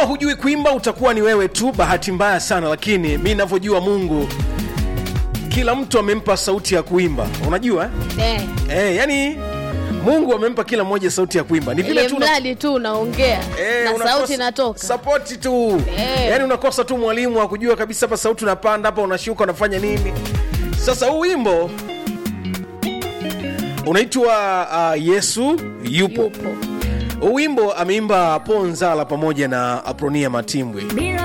kama hujui kuimba utakuwa ni wewe tu bahati mbaya sana lakini mi navyojua mungu kila mtu amempa sauti ya kuimba unajua eh, eh, yani mungu amempa kila mmoja sauti ya kuimba ni vile ili tu una- mradi tu unaongea Eh, na unakosa- sauti inatoka sapoti tu Eh. yaani unakosa tu mwalimu wa kujua kabisa hapa sauti unapanda hapa unashuka unafanya nini sasa huu wimbo unaitwa uh, yesu yupo yupo huu wimbo ameimba ponzala pamoja na apronia matimbwe